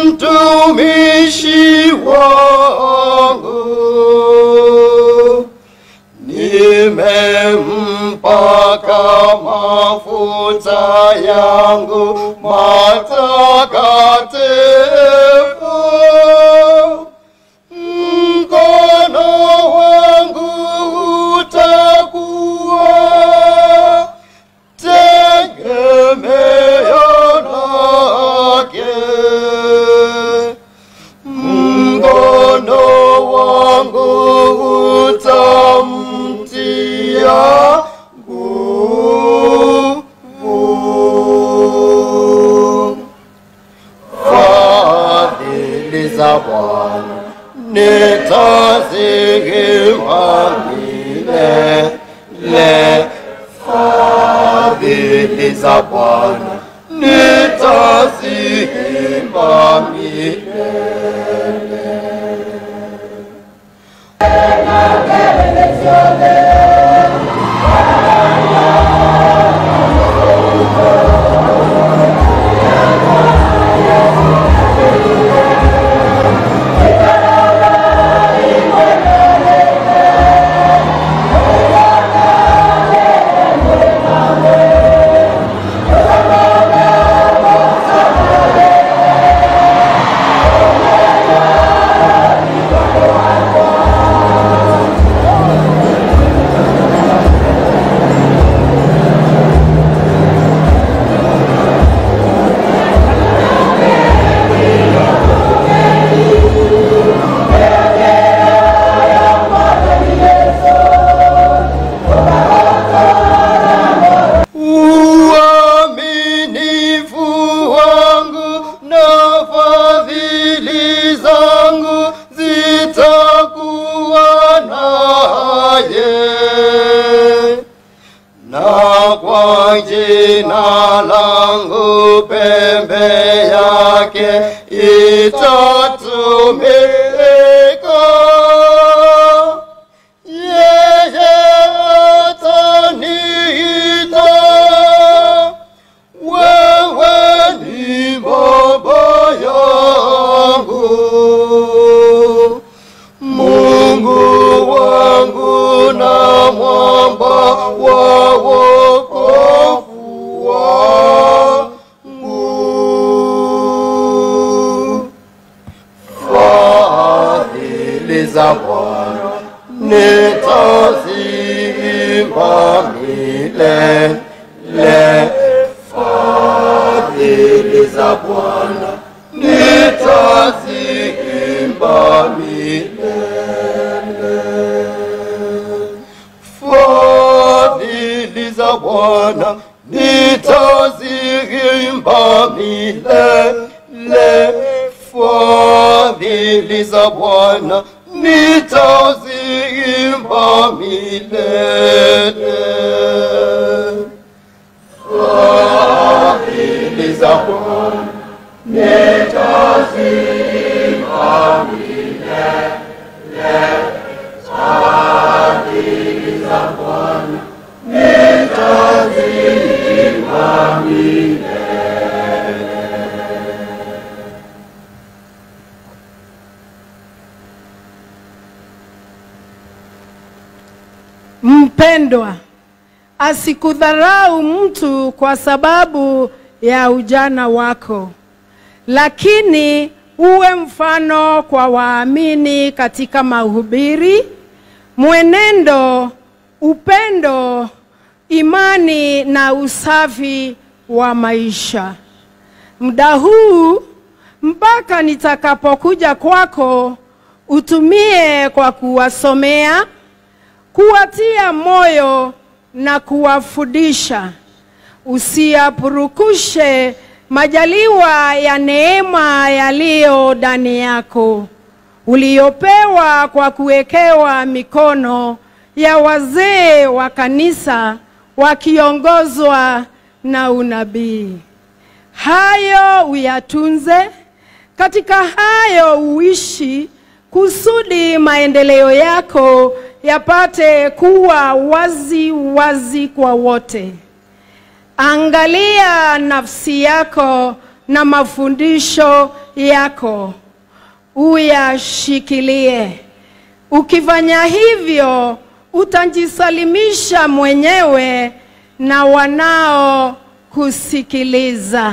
mtumishi wangu nimempaka mafuta yangu matakatifu mkono wangu utakuwa tegemeo lake mkono wangu utamtia nguvu fadhili za Bwana nitazihima milele, fadhili za Bwana nitazihima milele. uaminifu wangu na fadhili zangu zitakuwa naye na kwa jina langu pembe yake itatumika yeye ataniita wewe ni baba yangu mungu wangu na mwamba wa wokovu wangu fadhili za Bwana nitazimba milele, fadhili za Bwana nitazimba milele, fadhili za Bwana nitazimba milele, fadhili za Bwana nitazimba milele. Fadhili za Bwana nitazimba milele. Fadhili za Bwana nitazimba milele. Mpendwa, asikudharau mtu kwa sababu ya ujana wako, lakini uwe mfano kwa waamini katika mahubiri, mwenendo, upendo, imani na usafi wa maisha. Muda huu mpaka nitakapokuja kwako, utumie kwa kuwasomea kuwatia moyo na kuwafundisha. Usiyapurukushe majaliwa ya neema yaliyo ndani yako uliyopewa kwa kuwekewa mikono ya wazee wa kanisa wakiongozwa na unabii. Hayo uyatunze, katika hayo uishi, kusudi maendeleo yako yapate kuwa wazi wazi kwa wote. Angalia nafsi yako na mafundisho yako uyashikilie. Ukifanya hivyo, utajisalimisha mwenyewe na wanao kusikiliza.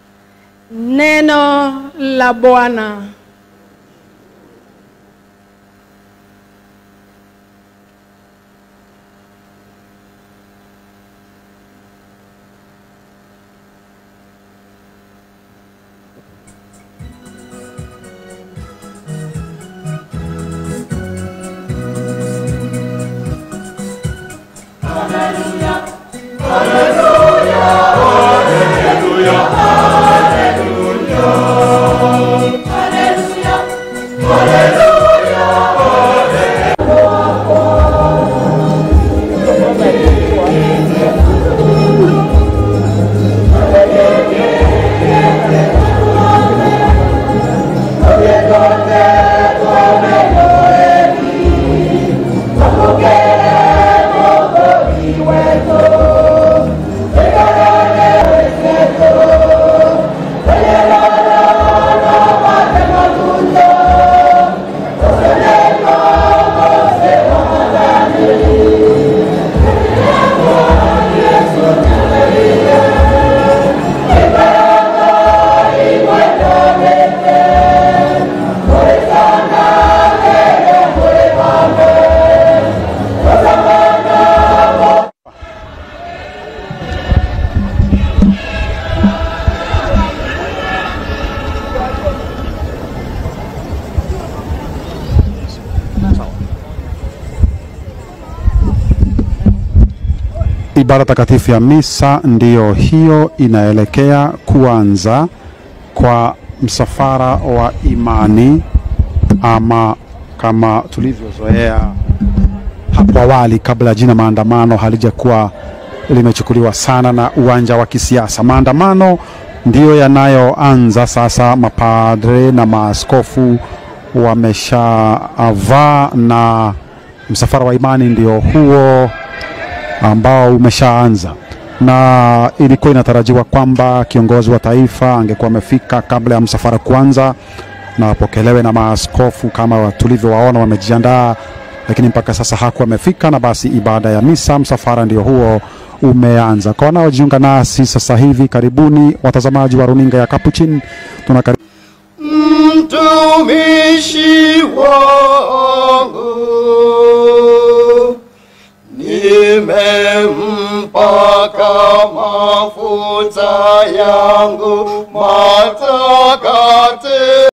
Neno la Bwana. Ibada takatifu ya misa ndiyo hiyo inaelekea kuanza kwa msafara wa imani, ama kama tulivyozoea hapo awali, kabla ya jina maandamano halijakuwa limechukuliwa sana na uwanja wa kisiasa. Maandamano ndiyo yanayoanza sasa. Mapadre na maaskofu wameshavaa na msafara wa imani ndio huo ambao umeshaanza na ilikuwa inatarajiwa kwamba kiongozi wa taifa angekuwa amefika kabla ya msafara kuanza na wapokelewe na maaskofu kama tulivyowaona wamejiandaa, lakini mpaka sasa hakuwa amefika, na basi ibada ya misa msafara ndio huo umeanza. Kwa wanaojiunga nasi sasa hivi, karibuni watazamaji wa runinga ya Capuchin, tunakari mtumishi wangu nimempaka mafuta yangu matakatifu